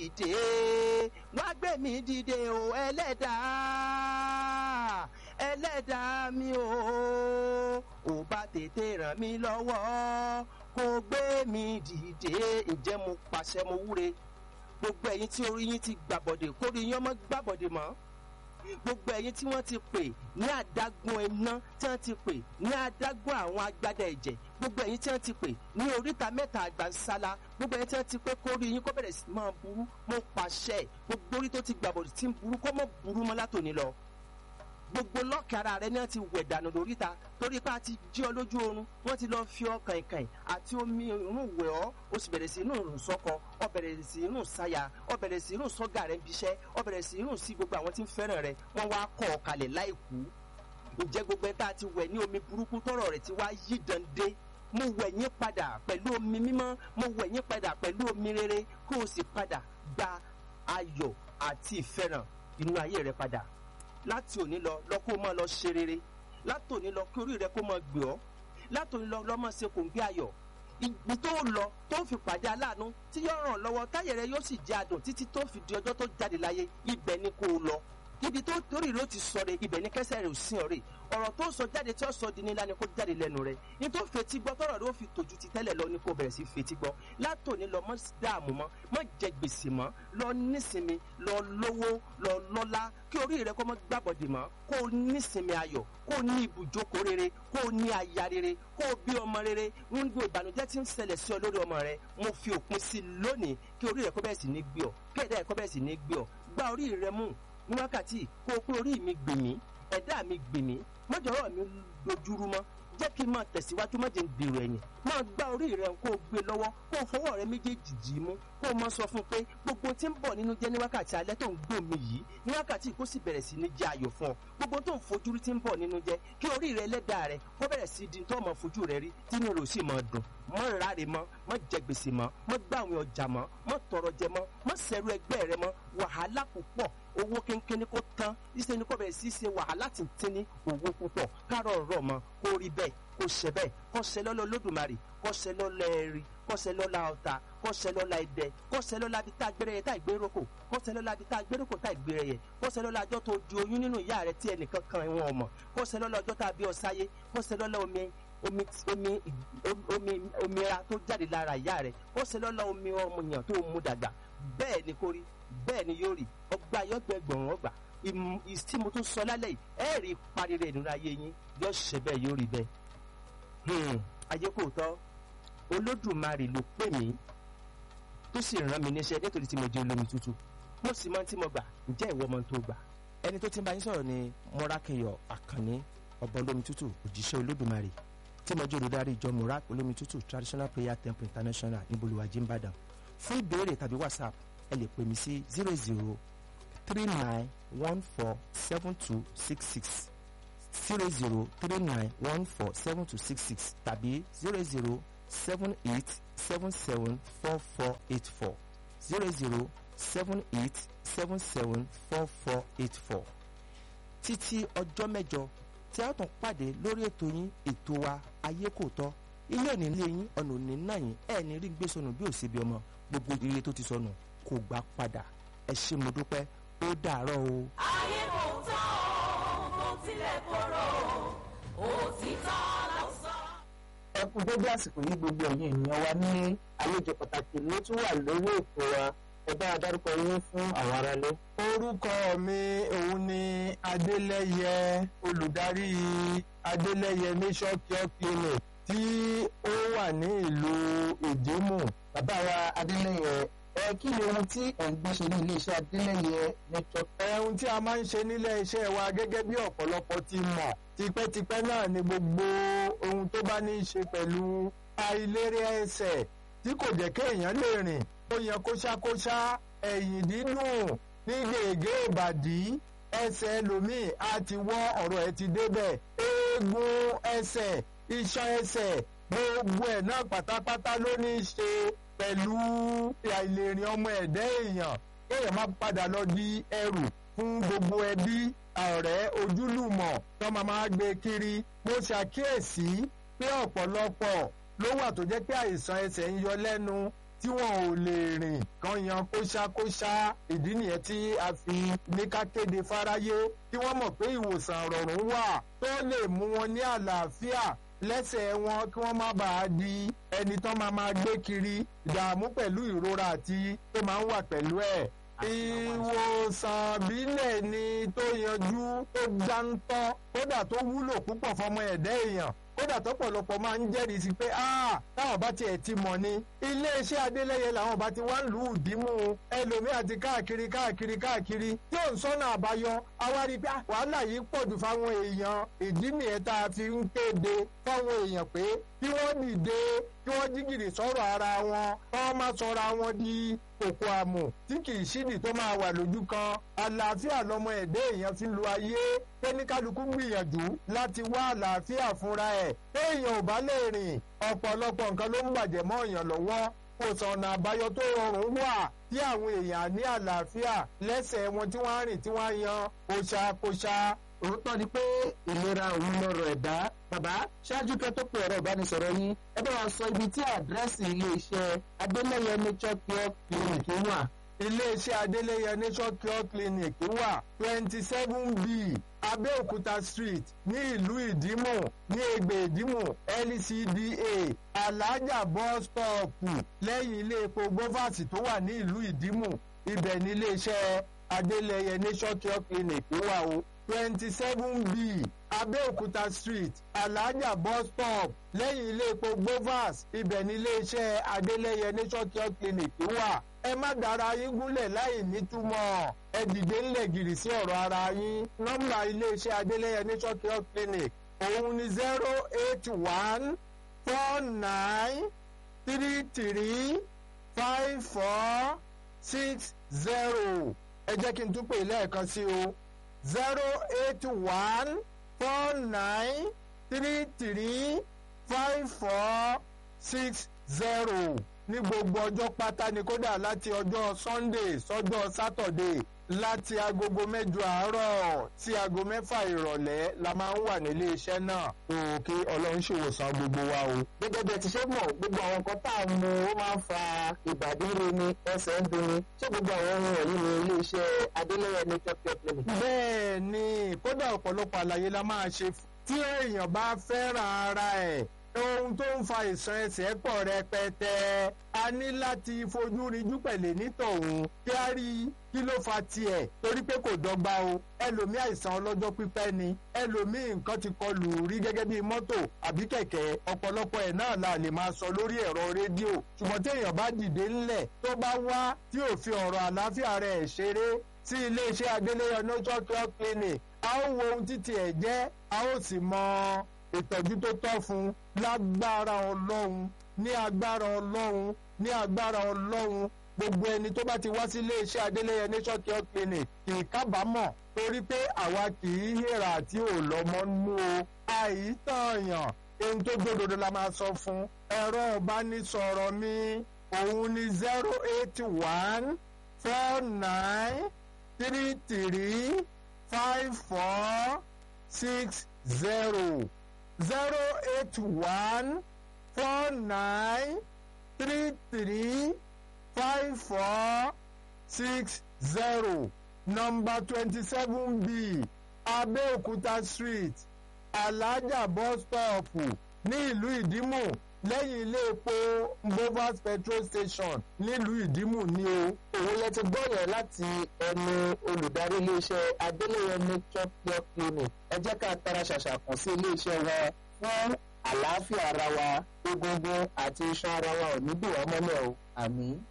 dìde wá gbé mi dìde o ẹlẹ́dàá ẹlẹ́dàá mi o ò bá tètè ràn mí lọ́wọ́ kó gbé mi dìde ǹjẹ́ mo pàṣẹ mo wúre gbogbo ẹ̀yin tí orí yín ti gbàbọ̀dè kórí yín ọmọ gbàbọ̀dè mọ́ gbogbo ẹ̀yin tí wọ́n ti pè ní adágún iná tí wọ́n ti pè ní adágún àwọn agbádá ẹ̀jẹ̀ gbogbo ẹ̀yin tí wọ́n ti pè ní oríta mẹ́ta àgbànsálá gbogbo ẹ̀yin tí wọ́n ti pé kórí yín kó bẹ̀rẹ̀ sí máa burú mo pàṣẹ gbogbo orí tó ti gbàbọ̀dè tí ń burú kó mọ̀ burú mọ́ látòní lọ gbogbo lọ́ọ̀kì ara rẹ náà ti wẹ̀ dànù lóríta torí pé a ti jí ọ lójú oorun wọ́n ti lọ́ọ́ fi ọkàn ìkàn àti omi irun wẹ̀ ọ́ o sì bẹ̀rẹ̀ sí inú rùn sọ́kọ ọ bẹ̀rẹ̀ sí inú sáyà ọ bẹ̀rẹ̀ sí inú sọ́gà rẹ bíṣẹ́ ọ bẹ̀rẹ̀ sí inú sí gbogbo àwọn tí ń fẹ́ràn rẹ wọ́n wá kọ́ ọ kalẹ̀ láìkú ǹjẹ́ gbogbo ẹ̀ tá a ti wẹ̀ ní omi burúkú tọrọ rẹ̀ ti wá yí dande mo wẹ̀ yín padà pẹ̀lú omi mímọ́ mo wẹ̀ yín padà pẹ̀lú omi rere kó o sì padà gba ayọ̀ àti ìfẹ́ràn inú ayé rẹ padà láti òní lọ lọ kó máa lọ ṣe rere láti òní lọ kí orí rẹ kó máa gbé ọ láti òní lọ lọ máa ṣe kò ń gbé ayọ̀ ibi tó lọ tó fi pàdé aláàánú tí yóò ràn lọ́wọ́ táyẹ̀ rẹ yóò sì jẹ́ adùn títí tó fi di ọjọ́ tó jáde láyé ibẹ̀ ni kó o lọ ibi tó torí rẹ ó ti sọ re ibẹ̀ ni kẹsẹ̀ rẹ ò sí ọ̀rẹ́ ọ̀rọ̀ tó sọ jáde tí ó sọ di nílá ni kó jáde lẹ́nu rẹ ní tó fetí gbọ́ tọ̀rọ̀ rẹ ó fi tòjú ti tẹ́lẹ̀ lọ ni kó bẹ̀rẹ̀ sí fetí gbọ́ látòní lọ mọ́ dààmú mọ́ mọ́ jẹ gbèsè mọ́ lọ nísinmi lọ lówó lọ lọ́lá kí orí rẹ kó mọ́ gbàbọ̀dì mọ́ kó o nísinmi ayọ̀ kó o ní ibùjókòó rere kó o ní aya rere kó o bí ọmọ rere ń gbé ìbànújẹ́ tí ń ṣẹlẹ̀ sí ọ lórí ọmọ rẹ mo fi òpin sí i lónìí kí orí rẹ kó bẹ̀rẹ̀ sí ní gbé ọ kí ẹ̀dá rẹ kó bẹ̀rẹ̀ sí ní gbé ọ gbá orí rẹ mú ní wákàtí kó o pé orí mi gbè mí ẹ̀dá mi gbè mí mọ́jọ́rọ́ mi dojúrú mọ́ jẹ́ kí n máa tẹ̀síwájú má jẹ́ ń dèrò ẹ̀yìn máa gbá orí rẹ kó o gbé lọ́wọ́ kó o fọwọ́ rẹ méjèèjì jì í mú kó o máa sọ fún un pé gbogbo tí ń bọ̀ nínú jẹ́ ní wákàtí alẹ́ tó ń gbò mí yìí ní wákàtí kó sì bẹ̀rẹ̀ sí ní jẹ́ ayọ̀ fún ọ gbogbo tó ń fojú rí tí ń bọ̀ nínú jẹ́ kí orí rẹ lẹ́dàá rẹ kó bẹ̀rẹ̀ sí di tó máa fojú rẹ rí tínú rẹ ò sì máa dùn mọ́ ráre mọ́ mọ́ jẹ gbèsè mọ́ mọ́ gbà àwọn ọjà mọ́ mọ́ tọrọ jẹ mọ́ mọ́ sẹ́rù ẹgbẹ́ rẹ mọ́ wàhálà púpọ̀ owó kínkínní kó tán ìṣe ni kò bẹ̀rẹ̀ sí ṣe wàhálà tìǹtìǹní owó púpọ̀ kárọ̀ rọ̀ mọ́ kó rí bẹ́ẹ̀ kó ṣe bẹ́ẹ̀ kó ṣe lọ́lọ́ lódùmarè kó ṣe lọ́lọ́ ẹ̀rí kó ṣe lọ́lá ọ̀tà kó ṣe lọ́lá ẹ̀dẹ kó ṣe lọ́lá bí tá a gbére yẹ tá a gbé roko kó ṣe lọ́lá bí tá a gbé roko tá a gbére yẹ kó ṣe lọ́lá ọjọ́ tó di oyún nínú ìyá rẹ tí ẹnìkan kan wọn ọmọ kó ṣe lọ́lá ọjọ́ tá a bí ọ sáyé kó ṣe lọ́lá omi omi omi omi omira tó jáde lára ìyá rẹ kó ṣe lọ́lá omi ọmọnìyàn tó mú dàgbà bẹ́ẹ̀ ni kò rí bẹ́ẹ̀ ni yóò rí ọgbà yọgbẹgbọràn ọgbà tí mo tún sọ lálẹ́ yìí ẹ rí parí rẹ̀ nínú ayé yín yóò ṣe bẹ́ẹ̀ yóò rí bẹ́ẹ̀ ayé kò tọ́ olódùmarè ló pè mí tó sì rán mi níṣẹ́ nítorí tí mo jẹ́ olómi tútù mo sì mọ tí mo gbà ǹjẹ́ ìwọ mọ tó gbà ẹni tó ti ń bá yín sọ̀rọ̀ ni mọ́rákẹ́yọ̀ àkànní ọba olómi tútù òjíṣẹ́ olódùmarè tí mo jẹ́ olùdarí ìjọ murak olómi tútù traditional prayer temple international ní bolùwàjì ìbàdàn fún ìbéèrè tàbí whatsapp ẹ lè pè mí sí zero zero three nine one four seven two six six zero zero three nine one four seven two six six tàbí zero zero seven eight seven seven four four eight four zero zero seven eight seven seven four four eight four títí ọjọ́ mẹ́jọ tí a tún pàdé lórí ètò yín ètò wa ayé kò tọ́ ilé òní ilé yín ọ̀nà òní náà yín ẹ̀ ní rí gbé sọnù bí ò sí bí ọmọ gbogbo ire tó ti sọnù kò gbà padà ẹ ṣé mo dúpẹ́ ó dàárọ̀ o. ayé kò tán o bó tilẹ̀ korò òtítọ́ ló sọ. ẹ kú dédé àsìkò yìí gbogbo ẹ̀yin ènìyàn wa ní àlejò pàtàkì ló tún wà lórí ètò wa ẹ bá a dárúkọ yín fún àwọn aráalé. orúkọ mi òun ni adélẹ́yẹ olùdarí adélẹ́yẹ nation care clinic tí ó wà ní ìlú ìdímù. bàbá wa adélẹ́yẹ ẹ kí ni ohun tí ẹ̀ ń gbé ṣe ní iléeṣẹ́ adélẹ́yẹ network. ohun tí a máa ń ṣe nílé iṣẹ́ wa gẹ́gẹ́ bí ọ̀pọ̀lọpọ̀ ti mọ̀ tipẹ́tipẹ́ náà ni gbogbo ohun tó bá ní í ṣe pẹ̀lú àìlérè ẹsẹ̀ tí kò jẹ́ kéèyàn lè rìn ó yẹ kóṣákóṣá ẹ̀yìn dídùn ní gègé ìbàdí ẹsẹ̀ ẹlòmíì á ti wọ́ ọ̀rọ̀ ẹ̀ ti débẹ̀ eegun ẹsẹ̀ iṣan ẹsẹ̀ gbogbo ẹ̀ náà pátápátá ló ní í ṣe pẹ̀lú àìlèrìn ọmọ ẹ̀dá èèyàn kéèyàn má padà lọ di ẹrù fún gbogbo ẹbí ọ̀rẹ́ ojúlùmọ̀ tó máa máa gbé kiri mo ṣàkíyèsí pé ọ̀pọ̀lọpọ̀ ló wà tó jẹ́ pé àìsàn ẹsẹ̀ ń yọ lẹ́nu tí wọn ò lè rìn kan yan kóṣákóṣá ìdí nìyẹn tí a fi ní ká kéde fáráyé kí wọ́n mọ̀ pé ìwòsàn rọrùn wà tó lè mú wọn ní àlàáfíà lẹ́sẹ̀ wọn kí wọ́n má bàa di ẹni tán máa máa gbé kiri ìdààmú pẹ̀lú ìrora àti tó máa ń wà pẹ̀lú ẹ̀ ìwòsàn bílẹ̀ ni tó yanjú tó dáńtọ́ kódà tó wúlò púpọ̀ fọmọ ẹ̀dá èèyàn kódà tọ́pọ̀lọpọ̀ máa ń jẹ́rìí sí pé táwọn bá tiẹ̀ ti mọ̀ ni iléeṣẹ́ adélẹ́yẹ làwọn bá ti wá ń lù ú dímú ẹlòmíì àti káàkiri káàkiri káàkiri tí ò ń sọ́nà àbáyọ àwa rí i pé wàhálà yìí pọ̀ jù fáwọn èèyàn ìdí nìyẹn tá a fi ń kéde fáwọn èèyàn pé kí wọ́n dìde kí wọ́n jígìrì sọ̀rọ̀ ara wọn wọ́n má sọra wọn di kòkò àmù tí kì í ṣídìí tó máa wà lójú kan àlàáfíà lọmọ ẹ̀dẹ́ èèyàn fi lu ayé kẹ́níkálukú gbìyànjú láti wá àlàáfíà fúnra ẹ̀ téèyàn ò bá lè rìn ọ̀pọ̀lọpọ̀ nǹkan ló ń bàjẹ́ mọ́ èèyàn lọ́wọ́ kò sọ̀nà àbáyọ tó rọrùn wà tí àwọn èèyàn ní àlàáfíà lẹ́sẹ̀ wọn tí wọ́n á rìn tí wọ́n á yan kóṣákóṣá òótọ́ ni pé ìlera òun lọ́rọ̀ ẹ̀dá bàbá ṣáájú kẹ́ tó pe ọ̀rọ̀ ìbánisọ̀rọ̀ yín ẹ bá wa sọ ibi tí àdírẹ́sì iléeṣẹ́ adélẹ́yẹ nature cure clinic wà. iléeṣẹ́ adélẹ́yẹ nature cure clinic wà twenty seven b abẹ́òkúta street ní ìlú ìdímù ní ègbè ìdímù lcda alájà bus stop lẹ́yìn ilé epo govasi tó wà ní ìlú ìdímù ibẹ̀ ní iléeṣẹ́ adélẹ́yẹ nature cure clinic wà o twenty seven b abẹ́òkúta street alájà bus stop lẹ́yìn ilé epo govas ibẹ̀ ní iléeṣẹ́ adélẹ́yẹ nature cure clinic wà ẹ má dára yín gúnlẹ̀ láì nítumọ̀ ẹ dìde ńlẹ̀ gìrì sí ọ̀rọ̀ ara yín nọ́mbà iléeṣẹ́ adélẹ́yẹ nature cure clinic òun ni zero eight one four nine three three five four six zero ẹ jẹ́ kí n tún pè lẹ́ẹ̀kan sí o zero eight one four nine three three five four six zero ní gbogbo ọjọ́ pátá ni kódà láti ọjọ́ sunday sọ́jọ́ saturday láti agogo mẹ́jọ àárọ̀ sí aago mẹ́fà ìrọ̀lẹ́ la máa ń wà nílé iṣẹ́ náà tó kí ọlọ́run ṣèwòsàn gbogbo wa o. gẹ́gẹ́ bí ẹ ti ṣe mọ̀ gbogbo àwọn nǹkan tá a mú ó máa ń fa ìbàdí ríni ẹsẹ̀ ń dunni ṣé gbogbo àwọn ohun wọ̀nyí ni iléeṣẹ́ adélẹ́yẹ nature care clinic. bẹ́ẹ̀ ni kódà ọ̀pọ̀lọpọ̀ àlàyé la máa ṣe tí èèyàn bá fẹ́ràn ara ẹ̀ ohun tó ń fa ìsan ẹsẹ̀ pọ̀ rẹpẹtẹ a ní láti fojú rinjú pẹ̀lẹ́ nítọ̀hún kí á rí kí ló fa tiẹ̀ torí pé kò dọ́gba o ẹlòmíì àìsàn ọlọ́jọ́ pípẹ́ ni ẹlòmíì nǹkan ti kọlù rí gẹ́gẹ́ bí mọ́tò àbí kẹ̀kẹ́ ọ̀pọ̀lọpọ̀ ẹ̀ náà la lè máa sọ lórí ẹ̀rọ rédíò ṣùgbọ́n téèyàn bá dìde ńlẹ̀ tó bá wá tí ò fi ọ̀rọ̀ àlàáfíà rẹ̀ ṣeré sí iléeṣẹ́ adélẹ́yọ nature cure clinic a ó wo ohun títí ẹ̀ jẹ́ a ó sì mọ ìtọ́jú tó tọ́ fún lágbára ọlọ́run ní agbára ọlọ́run ní agbára ọlọ́run gbogbo ẹni tó bá ti wá sí iléeṣẹ́ adélẹ́yẹ nature cure clinic kì í kábàámọ̀ torí pé àwa kì í hèrà àti òlọ́mọ nú o àìtànyàn ohun tó gbódòdó la máa sọ fún ẹ̀rọ ìbánisọ̀rọ̀ mi òun ni zero eight one four nine three three five four six zero zero eight one four nine three three five four six zero number twenty seven b Abẹ́òkúta street Alájà bus stop ní ìlú Ìdímù lẹ́yìn ilé epo Mbovas petrol station nílùú Ìdímù ní o. òun lẹ ti gbọ́ yẹn láti ẹnu olùdarí iléeṣẹ́ adélẹ́yẹ nature cure clinic ẹ jẹ́ ká tara ṣàṣà kàn sí iléeṣẹ́ wa fún àlàáfíà ara wa egungun àti iṣan ara wa ò ní dùn wá mọ́lẹ̀ o àmín.